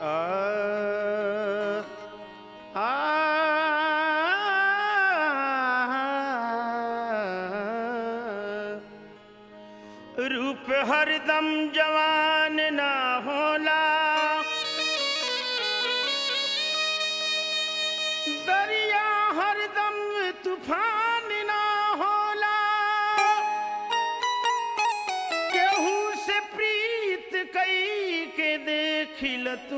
रूप हरदम जवान ना होला दरिया हरदम तूफान ना होला केहू से प्रीत कई के देखिल तू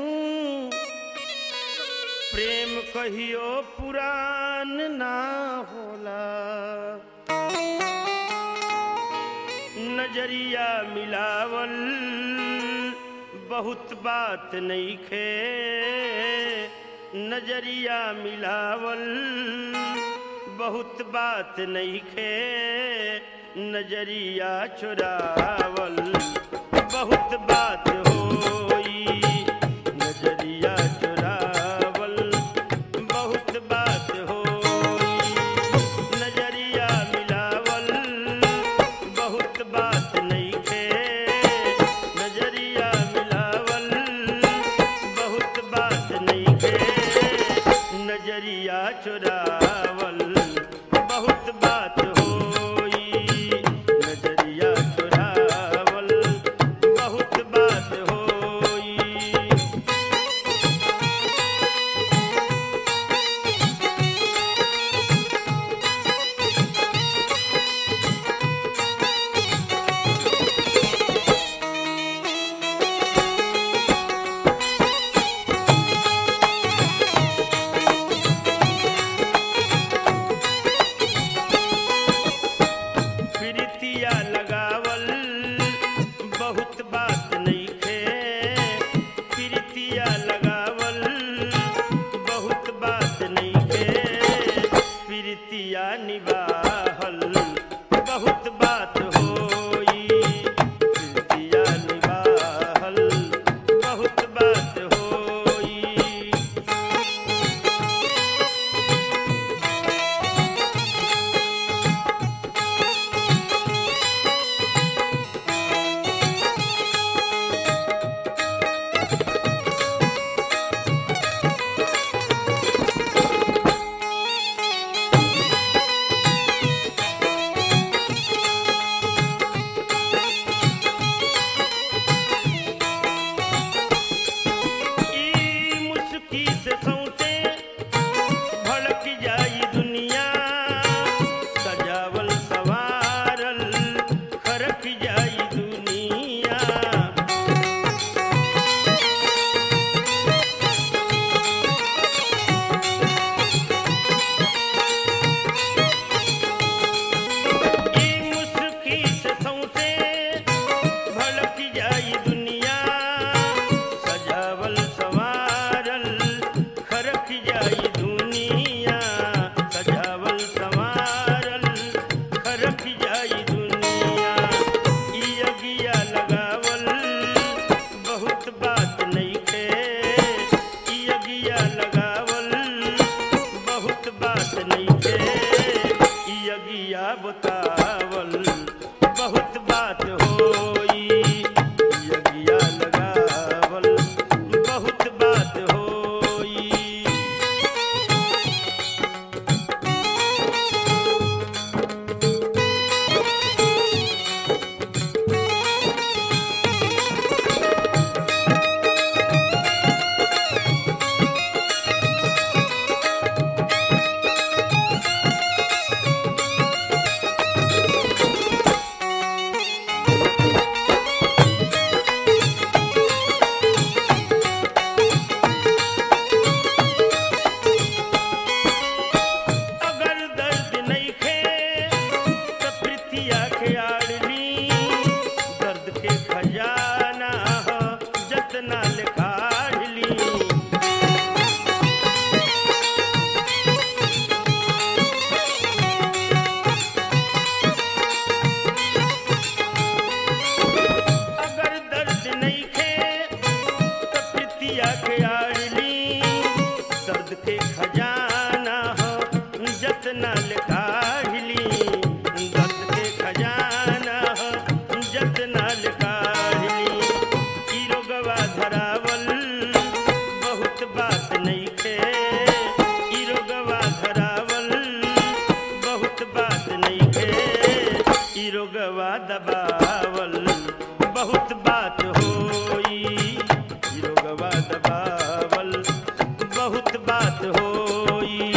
प्रेम कहियो पुरान ना होला नजरिया मिलावल बहुत बात नहीं खे नजरिया मिलावल बहुत बात नहीं खे नजरिया चुरावल बहुत बात होई नजरिया चुरावल बहुत बात होई नजरिया मिलावल बहुत बात नहीं खे नजरिया मिलावल बहुत बात नहीं खे नजरिया चुरावल बहुत बात होई नजरिया चुरावल बहुत बात होई प्रीतिया लगावल बहुत बात नहीं खे प्रीतिया लगावल बहुत बात नहीं खे प्रीतिया निभाहल बहुत बात होई प्रीतिया निभाहल बहुत बात होई ई मुस्की से सौंसे भड़क जाई दुनिया सजावल सवारल खरक जाई दुनिया ई मुस्की से सौंसे भड़क जाई दुनिया सजावल सवारल खरक जाई दुनिया सजावल सवारल खरक जाई दुनिया ई अगिया लगावल बहुत बात नहीं खे ई अगिया लगावल बहुत बात नहीं खे ई अगिया बतावल बहुत बात होई ई अगिया लगावल बहुत बात होई अगर दर्द नहीं खे तो प्रीतिया के आड़ली दर्द के खजाना हो जतना लिखाड़ली अगर दर्द नहीं खे तो प्रीतिया के आड़ली दर्द के खजाना हो जतना लिखाड़ली दर्द के खजाना हो जतना लिखाड़ली ई रोगवा धरावल दबावल बहुत बात होई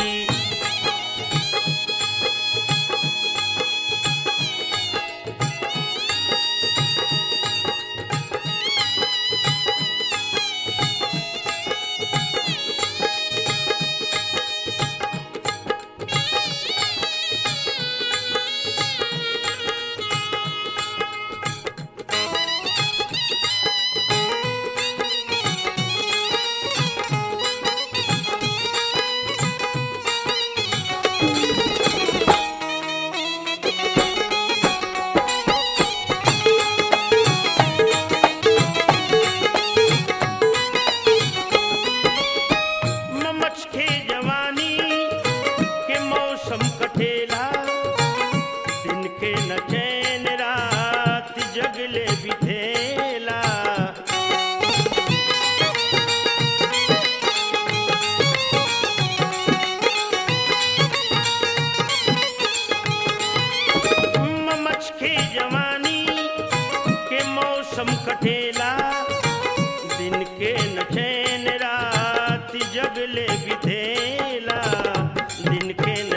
ममच के जवानी के मौसम कटेला दिन के न चैन रात जगले बिधेला ममच के जवानी के मौसम कटेला दिन के न चैन रात जगले बिधेला दिन के